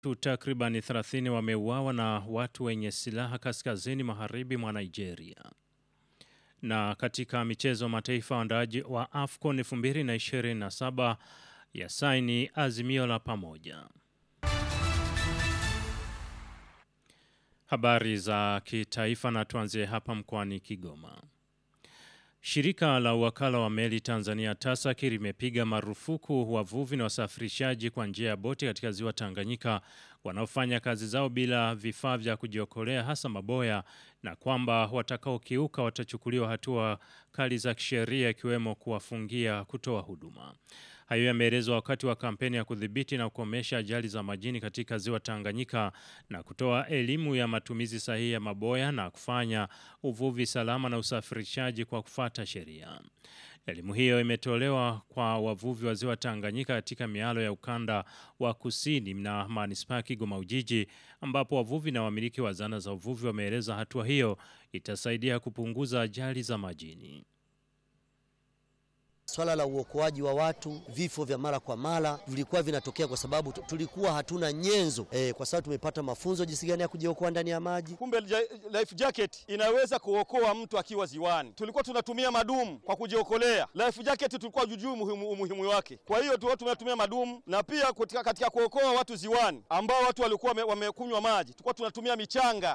Watu takribani 30 wameuawa na watu wenye silaha kaskazini magharibi mwa Nigeria. Na katika michezo mataifa waandaaji wa AFCON 2027 ya saini azimio la pamoja. Habari za kitaifa na tuanzie hapa mkoani Kigoma. Shirika la uwakala wa meli Tanzania TASAC limepiga marufuku wavuvi na wasafirishaji kwa njia ya boti katika ziwa Tanganyika wanaofanya kazi zao bila vifaa vya kujiokolea hasa maboya na kwamba watakaokiuka watachukuliwa hatua kali za kisheria ikiwemo kuwafungia kutoa huduma. Hayo yameelezwa wakati wa kampeni ya kudhibiti na kukomesha ajali za majini katika ziwa Tanganyika na kutoa elimu ya matumizi sahihi ya maboya na kufanya uvuvi salama na usafirishaji kwa kufata sheria. Elimu hiyo imetolewa kwa wavuvi wa ziwa Tanganyika katika mialo ya ukanda wa kusini na manispaa Kigoma Ujiji, ambapo wavuvi na wamiliki wa zana za uvuvi wameeleza hatua hiyo itasaidia kupunguza ajali za majini. Swala la uokoaji wa watu, vifo vya mara kwa mara vilikuwa vinatokea kwa sababu tulikuwa hatuna nyenzo e, kwa sababu tumepata mafunzo jinsi gani ya kujiokoa ndani ya maji. Kumbe life jacket inaweza kuokoa mtu akiwa ziwani. Tulikuwa tunatumia madumu kwa kujiokolea, life jacket tulikuwa jujui umuhimu, umuhimu wake. Kwa hiyo tulikuwa tunatumia madumu, na pia katika, katika kuokoa watu ziwani ambao watu walikuwa wamekunywa maji, tulikuwa tunatumia michanga.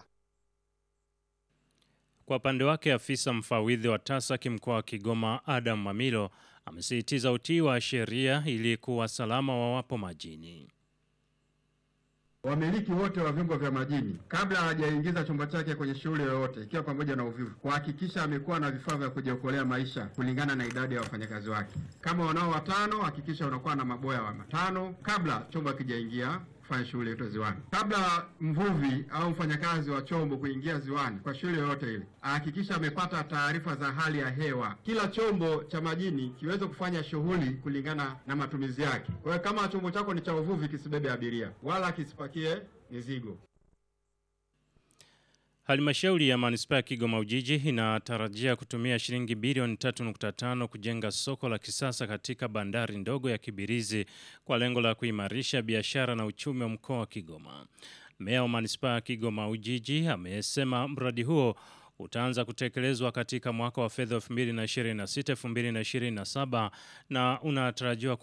Kwa upande wake afisa mfawidhi wa TASAC mkoa wa Kigoma Adam Mamilo amesisitiza utii wa sheria ili kuwa salama wawapo majini. Wamiliki wote wa vyombo vya majini kabla hawajaingiza chombo chake kwenye shughuli yoyote ikiwa pamoja na uvuvi, kuhakikisha amekuwa na vifaa vya kujiokolea maisha kulingana na idadi ya wafanyakazi wake. Kama wanao watano, hakikisha unakuwa na maboya wa matano kabla chombo hakijaingia kufanya shughuli yote ziwani. Kabla mvuvi au mfanyakazi wa chombo kuingia ziwani kwa shughuli yoyote ile, ahakikisha amepata taarifa za hali ya hewa. Kila chombo cha majini kiweze kufanya shughuli kulingana na matumizi yake. Kwa hiyo kama chombo chako ni cha uvuvi, kisibebe abiria wala kisipakie mizigo. Halmashauri ya manispaa ya Kigoma Ujiji inatarajia kutumia shilingi bilioni 3.5 kujenga soko la kisasa katika bandari ndogo ya Kibirizi kwa lengo la kuimarisha biashara na uchumi wa mkoa wa Kigoma. Meya wa manispaa ya Kigoma Ujiji amesema mradi huo utaanza kutekelezwa katika mwaka wa fedha 2026-2027 na unatarajiwa